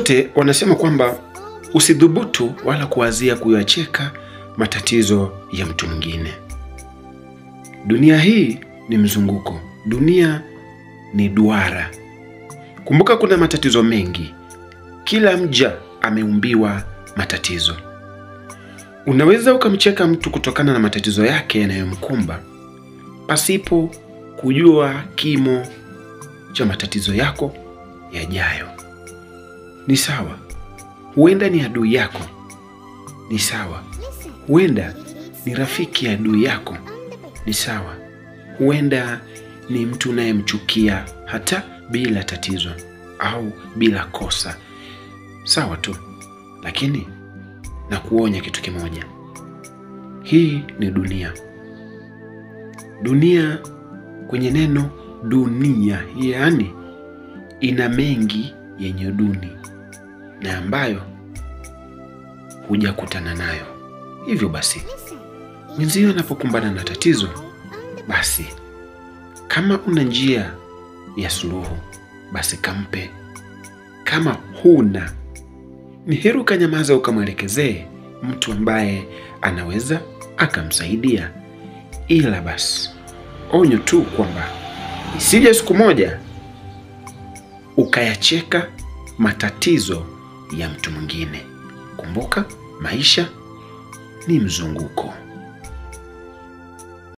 zote wanasema kwamba usidhubutu wala kuwazia kuyacheka matatizo ya mtu mwingine. Dunia hii ni mzunguko, dunia ni duara. Kumbuka kuna matatizo mengi, kila mja ameumbiwa matatizo. Unaweza ukamcheka mtu kutokana na matatizo yake yanayomkumba pasipo kujua kimo cha matatizo yako yajayo. Ni sawa, huenda ni adui yako. Ni sawa, huenda ni rafiki ya adui yako. Ni sawa, huenda ni mtu unayemchukia hata bila tatizo au bila kosa. Sawa tu, lakini na kuonya kitu kimoja, hii ni dunia. Dunia kwenye neno dunia, yaani ina mengi yenye duni na ambayo hujakutana nayo. Hivyo basi, mwenzio anapokumbana na tatizo, basi kama una njia ya suluhu, basi kampe. Kama huna, ni heri ukanyamaza, ukamwelekezee mtu ambaye anaweza akamsaidia. Ila basi onyo tu kwamba isije siku moja ukayacheka matatizo ya mtu mwingine. Kumbuka, maisha ni mzunguko.